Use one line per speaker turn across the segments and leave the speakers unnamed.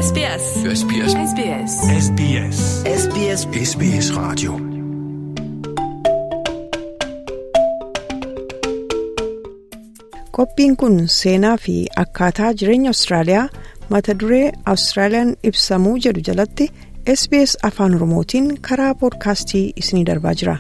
SBS.
SBS.
SBS.
SBS.
SBS
SBS Radio.
Qophiin kun seenaa fi akkaataa jireenya Awustiraaliyaa mata duree Awustiraaliyaan ibsamuu jedhu jalatti SBS afaan Oromootiin karaa poodkaastii isinii darbaa jira.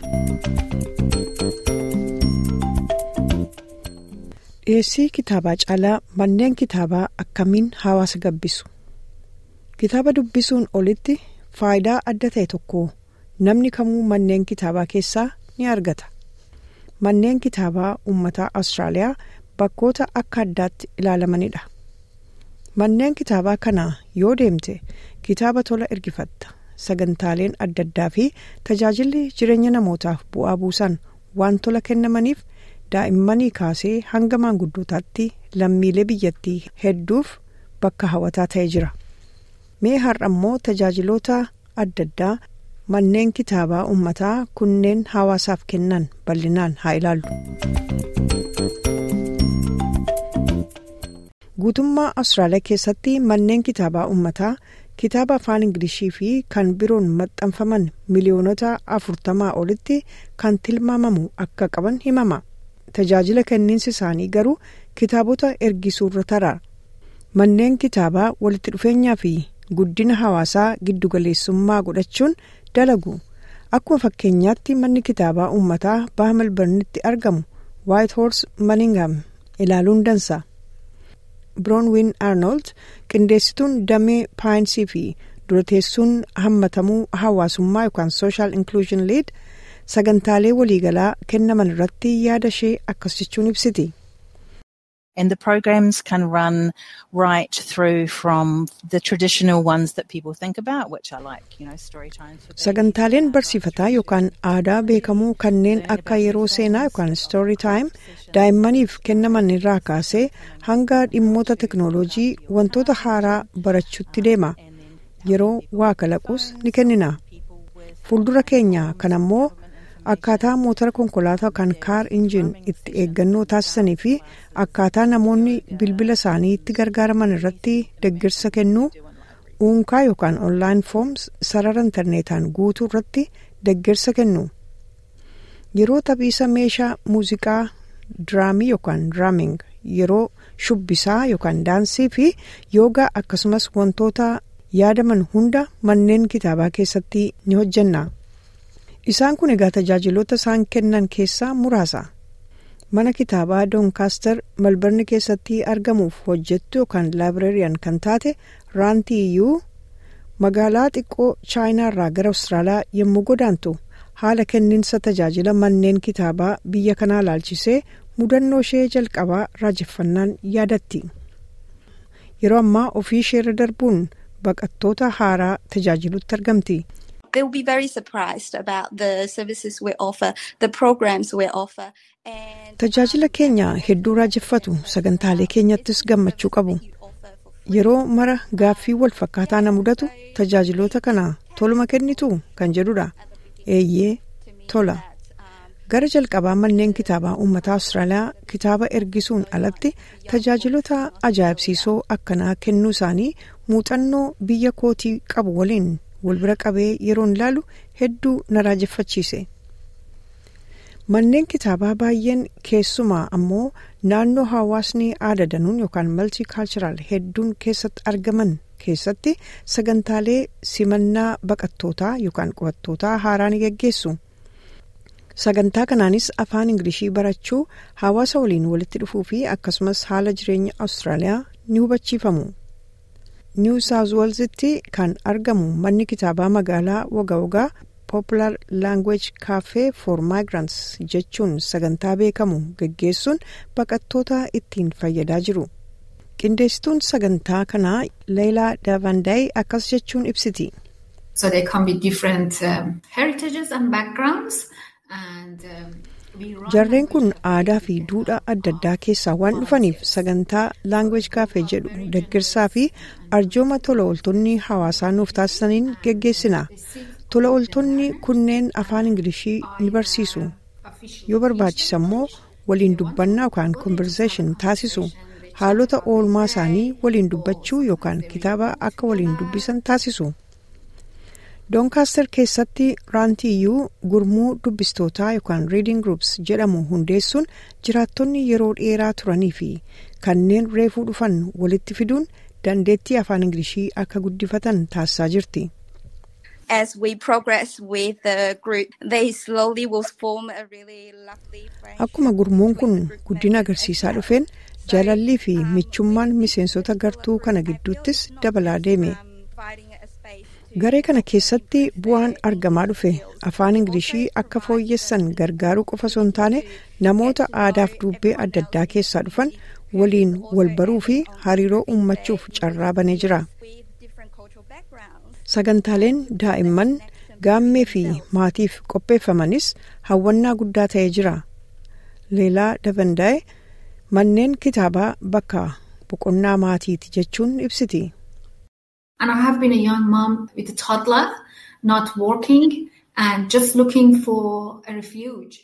Dhiyeessii kitaabaa caalaa manneen kitaabaa akkamiin hawaasa gabbisu? Kitaaba dubbisuun olitti faayidaa adda ta'e tokko namni kamuu manneen kitaabaa keessaa ni argata. Manneen kitaabaa uummataa Awustiraaliyaa bakkoota akka addaatti ilaalamanidha. Manneen kitaabaa kana yoo deemte kitaaba tola ergifatta. Sagantaaleen adda addaa fi tajaajilli jireenya namootaaf bu'aa buusan waan tola kennamaniif daa'immanii kaasee hanga maanguddootaatti lammiilee biyyattii hedduuf bakka hawwataa ta'ee jira. Mee har'a immoo tajaajiloota adda addaa manneen kitaabaa uummataa kunneen hawaasaaf kennan bal'inaan haa ilaallu. guutummaa Awustiraaliyaa keessatti manneen kitaabaa uummataa kitaaba afaan ingilishii fi kan biroon maxxanfaman miliyoonota afurtamaa olitti kan tilmaamamu akka qaban himama. Tajaajila kenniinsi isaanii garuu kitaabota ergisuurra tara. Manneen kitaabaa walitti dhufeenyaa fi guddina hawaasaa giddugaleessummaa godhachuun dalagu. Akkuma fakkeenyaatti manni kitaabaa uummataa baha Melbournetti argamu White Horse Manningham ilaaluun dansa. Bronwyn Arnold qindeessituun damee paayinsii fi durateessuun hammatamuu hawaasummaa yookaan social inclusion lead sagantaalee waliigalaa kennaman irratti yaada ishee akkas jechuun ibsiti.
And the programs can run right through from the traditional ones that people think about, which are like, you know, story times.
Sagantaaleen barsiifataa yookaan aadaa beekamuu kanneen akka yeroo seenaa yookaan story time daa'immaniif kennaman irraa kaasee hanga dhimmoota teknooloojii wantoota haaraa barachuutti deema. Yeroo waa kalaquus ni kennina. Fuuldura keenya kan ammoo akkaataa motora konkolaataa kan kaar injin itti eeggannoo taasisanii fi akkaataa namoonni bilbila isaanii itti gargaaraman irratti deeggarsa kennuu uunkaa yookaan onlaayin fooms sarara intarneetaan guutuu irratti deeggarsa kennu yeroo taphiisa meeshaa muuziqaa diraamii yookaan diraaming yeroo shubbisaa yookaan daansii fi yoogaa akkasumas wantoota yaadaman hunda manneen kitaabaa keessatti ni hojjenna. Isaan kun egaa tajaajiloota isaan kennan keessaa muraasa. Mana kitaabaa Doncaster Melbourne keessatti argamuuf hojjettu yookaan laabireeriyan kan taate raantii iyyuu magaalaa xiqqoo chaayinaa irraa gara Awustiraaliyaa yommuu godaantu haala kenniinsa tajaajila manneen kitaabaa biyya kanaa laalchisee mudannoo ishee jalqabaa raajeffannaan yaadatti. Yeroo ammaa ofii isheerra darbuun baqattoota haaraa tajaajilutti argamti.
they will be very surprised about the services we offer, the programs we offer. And
Tajaajila keenya hedduu raajeffatu sagantaalee keenyattis gammachuu qabu. Yeroo mara gaaffii wal fakkaataa na mudatu tajaajiloota kana toluma kennitu kan jedhudha. Eeyyee tola. Gara jalqabaa manneen kitaabaa uummataa Awustiraaliyaa kitaaba ergisuun alatti tajaajilota ajaa'ibsiisoo akkanaa kennuu isaanii muuxannoo biyya kootii qabu waliin wal bira qabee yeroon ilaalu hedduu na raajeffachiise. Manneen kitaabaa baay'een keessumaa ammoo naannoo hawaasni aada danuun yookaan maltikaalchiraal hedduun keessatti argaman keessatti sagantaalee simannaa baqattootaa yookaan qubattootaa haaraa ni geggeessu. Sagantaa kanaanis afaan Ingilishii barachuu hawaasa waliin walitti dhufuu fi akkasumas haala jireenya Awustiraaliyaa ni hubachiifamu. New South Walesitti kan argamu manni kitaabaa magaalaa Woga Wogaa Popular Language Cafe for Migrants jechuun sagantaa beekamu geggeessuun baqattoota ittiin fayyadaa jiru. Qindeessituun sagantaa kanaa Leelaa Davandaay akkas jechuun ibsiti.
So there can be different um, heritages and backgrounds. And, um, we run
Jarreen kun aadaa fi duudhaa adda addaa keessaa waan dhufaniif sagantaa Language Cafe jedhu deeggarsaa fi arjooma tola ooltonni hawaasaa nuuf taasisaniin geggeessina. Tola ooltonni kunneen afaan Ingilishii ni barsiisu. Yoo barbaachisa immoo waliin dubbannaa yookaan conversation taasisu. haalota oolmaa isaanii waliin dubbachuu yookaan kitaaba akka waliin dubbisan taasisu. Doncaster keessatti raantiyyuu gurmuu dubbistootaa yookaan reading groups jedhamu hundeessuun jiraattonni yeroo dheeraa turanii fi kanneen reefuu dhufan walitti fiduun dandeettii afaan ingilishii akka guddifatan taasisaa jirti.
As we progress with the group, they slowly will form a really lovely friendship.
Akkuma gurmuun kun guddina agarsiisaa dhufeen jaalallii fi michummaan miseensota gartuu kana gidduuttis dabalaa deeme. Garee kana keessatti bu'aan argamaa dhufe afaan ingilishii akka fooyyessan gargaaruu qofa osoo hin taane namoota aadaaf dubbee adda addaa keessaa dhufan waliin wal baruu fi hariiroo uummachuuf carraa banee jira. Sagantaaleen daa'imman gaammee fi maatiif qopheeffamanis hawwannaa guddaa ta'ee jira. Leelaa Dabandaa'e manneen kitaabaa bakka boqonnaa maatiiti jechuun ibsiti.
And I have been a young mom with a toddler, not working and just looking for a refuge.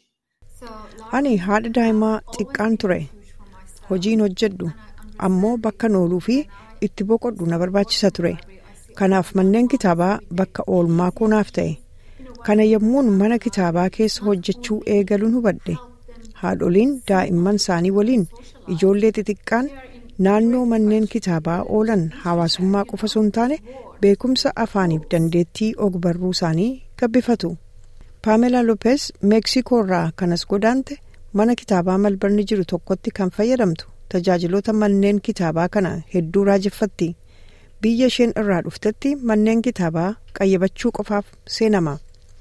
Ani haadha daa'imaa xiqqaan ture. Hojiin hojjedhu ammoo bakka nooluu fi itti boqodhu na barbaachisa ture. Kanaaf manneen kitaabaa bakka oolmaa koonaaf ta'e. Kana yommuun mana kitaabaa keessa hojjechuu eegaluun hubadhe. Haadholiin daa'imman isaanii waliin ijoollee xixiqqaan naannoo manneen kitaabaa oolan hawaasummaa qofa osoo hin taane beekumsa afaaniif dandeettii ogbarruu isaanii gabbifatu. Paamelaa Lopez Meeksikoo irraa kanas godaante mana kitaabaa malbarni jiru tokkotti kan fayyadamtu tajaajiloota manneen kitaabaa kana hedduu raajeffatti. Biyya isheen irraa dhuftetti manneen kitaabaa qayyabachuu qofaaf seenama.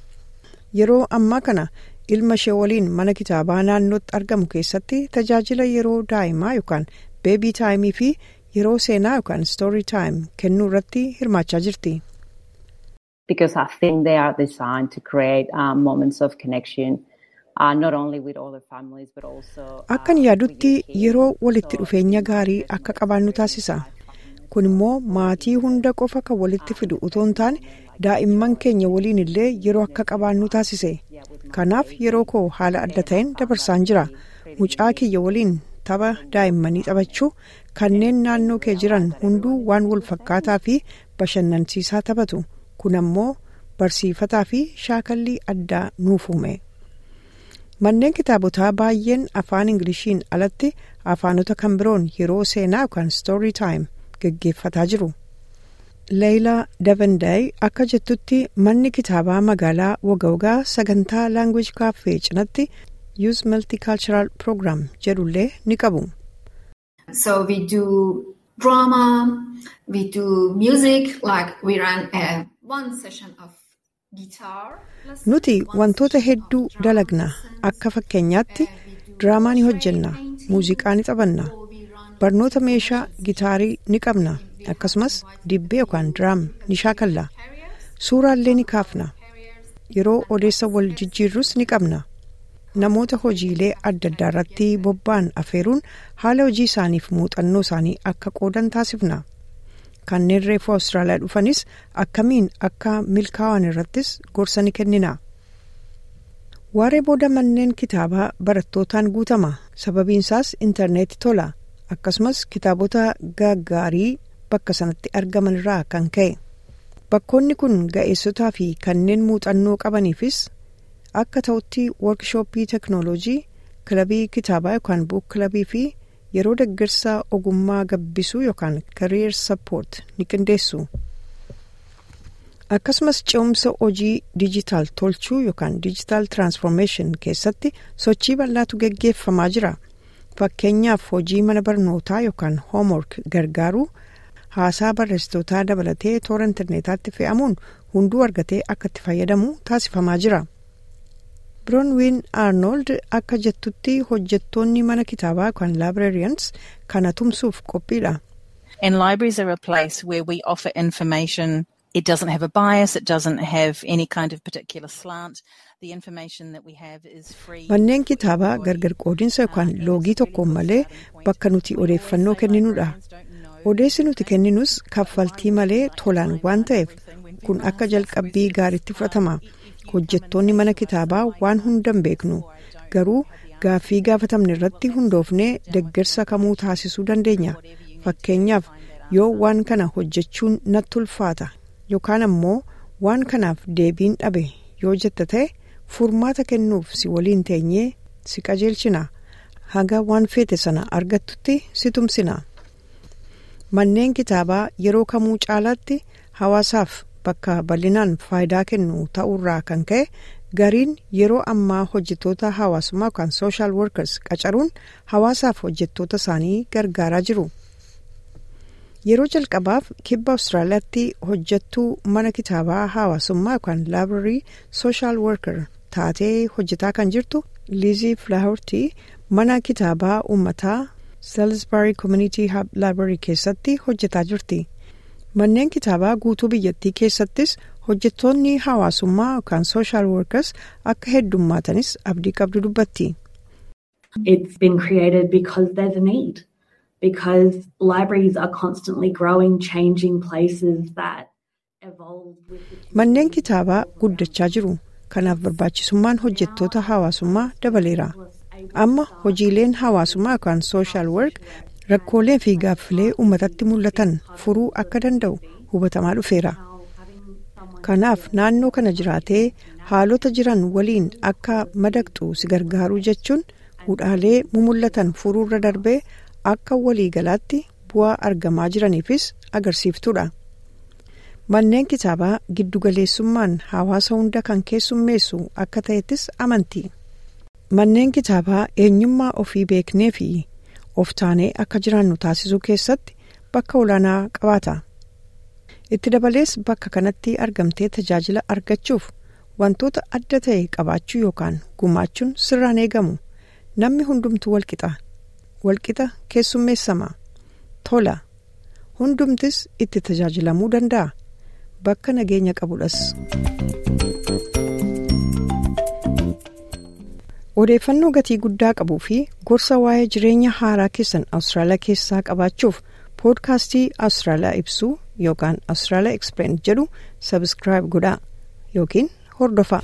Yeroo ammaa kana ilma ishee waliin mana kitaabaa naannootti argamu keessatti tajaajila yeroo daa'imaa yookaan beebii taayimii fi yeroo seenaa yookaan stoorii taayim kennuu irratti hirmaachaa jirti.
Because I think they are designed to create um, moments of connection. Uh, not only with other families but also
Akkan yaadutti yeroo walitti dhufeenya gaarii akka qabaannu taasisa. Kun immoo maatii hunda qofa kan walitti fidu utoo hin taane daa'imman keenya waliin illee yeroo akka qabaannu taasise. Kanaaf yeroo koo haala adda ta'een dabarsaan jira. Mucaa kiyya waliin tapha daa'immanii taphachuu kanneen naannoo kee jiran hunduu waan wal fakkaataa fi bashannansiisaa taphatu. Kun ammoo barsiifataa fi shaakallii addaa nuuf uume. Manneen kitaabotaa baay'een afaan Ingiliishiin alatti afaanota kan biroon yeroo seenaa yookaan stoorii taayim geggeeffataa jiru. Leeyilaa Dabandaay akka jettutti manni kitaabaa magaalaa Wagawgaa sagantaa Language Cafe cinatti Youth Multicultural Program jedhullee ni qabu.
So we do drama, we do music, like we run a, one session of guitar.
Nuti wantoota hedduu dalagna akka fakkeenyaatti diraamaa ni hojjenna, muuziqaa ni taphanna, barnoota meeshaa gitaarii ni qabna, akkasumas dibbee yookaan diraam ni shaakalla, suuraallee ni kaafna, yeroo odeessa wal jijjiirrus ni qabna. Namoota hojiilee adda addaa irratti bobba'an afeeruun haala hojii isaaniif muuxannoo isaanii akka qoodan taasifna. Kanneen reefuu Awustiraaliyaa dhufanis akkamiin akka milkaa'an irrattis gorsa ni kennina. Waaree booda manneen kitaabaa barattootaan guutama. Sababiin isaas intarneetii tola. Akkasumas kitaabota gaggaarii bakka sanatti argaman irraa kan ka'e. Bakkoonni kun ga'eessotaa fi kanneen muuxannoo qabaniifis akka ta'utti workshooppii teknooloojii kilabii kitaabaa yookaan buuk kilabii fi yeroo deeggarsa ogummaa gabbisuu yookaan career support ni qindeessu. Akkasumas ce'umsa hojii dijitaal tolchuu yookaan dijitaal transformation keessatti sochii bal'aatu geggeeffamaa jira. Fakkeenyaaf hojii mana barnootaa yookaan homework gargaaruu haasaa barreessitootaa dabalatee toora intarneetaatti fe'amuun hunduu argatee akka itti fayyadamu taasifamaa jira. Bronwyn Arnold akka jettutti hojjettoonni mana kitaabaa yookaan librarians kana tumsuuf qophiidha.
And libraries are a place where we offer information. It doesn't have a bias. It doesn't have any kind of particular slant. The information that we have is free.
Manneen kitaabaa gargar qoodinsa yookaan loogii tokkoon malee bakka nuti odeeffannoo kenninudha. Odeessi nuti kenninus kaffaltii malee tolaan waan ta'eef kun akka jalqabbii gaariitti fudhatama. hojjettoonni mana kitaabaa waan hundan beeknu garuu gaaffii gaafatamne irratti hundoofnee deeggarsa kamuu taasisuu dandeenya fakkeenyaaf yoo waan kana hojjechuun natti ulfaata yookaan ammoo waan kanaaf deebiin dhabe yoo jetta ta'e furmaata kennuuf si waliin teenyee si qajeelchina haga waan feete sana argattutti si tumsina manneen kitaabaa yeroo kamuu caalaatti hawaasaaf bakka bal'inaan faayidaa kennu ta'urraa kan ka'e gariin yeroo ammaa hojjettoota hawaasummaa yookaan sooshaal workers qacaruun hawaasaaf hojjettoota isaanii gargaaraa jiru. yeroo jalqabaaf kibba awustiraaliyaatti hojjettuu mana kitaabaa hawaasummaa yookaan laabrarii sooshaal worker taatee hojjetaa kan jirtu liizii filaawortii mana kitaabaa uummataa salisbury community hub laabrarii keessatti hojjetaa jirti manneen kitaabaa guutuu biyyattii keessattis hojjettoonni hawaasummaa yookaan sooshaal workers akka heddummaatanis abdii qabdu dubbatti.
It's been created because there's a need. because libraries are constantly growing, changing places that evolve with the
Manneen kitaabaa guddachaa jiru. Kanaaf barbaachisummaan hojjettoota hawaasummaa dabaleera. Amma hojiileen hawaasummaa yookaan sooshaal work rakkoolee fi gaaffilee uummatatti mul'atan furuu akka danda'u hubatamaa dhufeera. Kanaaf naannoo kana jiraatee haalota jiran waliin akka madaqxu si gargaaruu jechuun hudhaalee mumullatan furuurra darbee akka waliigalaatti bu'aa argamaa jiraniifis agarsiiftuudha. Manneen kitaabaa giddugaleessummaan hawaasa hunda kan keessummeessu akka ta'ettis amanti. Manneen kitaabaa eenyummaa ofii beeknee fi of taanee akka jiraannu taasisuu keessatti bakka olaanaa qabaata. Itti dabalees bakka kanatti argamtee tajaajila argachuuf wantoota adda ta'e qabaachuu yookaan gumaachuun sirraan eegamu. Namni hundumtuu walqixa. walqixa keessummeessama tola hundumtis itti tajaajilamuu danda'a bakka nageenya qabudhas. odeeffannoo gatii guddaa qabuu fi gorsa waa'ee jireenya haaraa keessan awustiraaliyaa keessaa qabaachuuf poodkaastii awustiraaliyaa ibsuu yookaan awustiraaliyaa eksplain jedhu sabskiraayib godhaa yookiin hordofaa.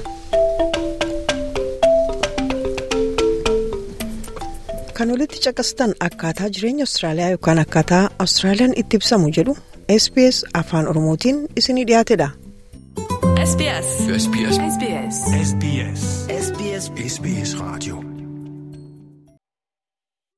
kan olitti caqastan akkaataa jireenya awustiraaliyaa yookaan akkaataa awustiraaliyaan itti ibsamu jedhu sbs afaan oromootiin isinii dhiyaatedha.
SBS
SBS. SBS.
SBS
SBS.
SBS Radio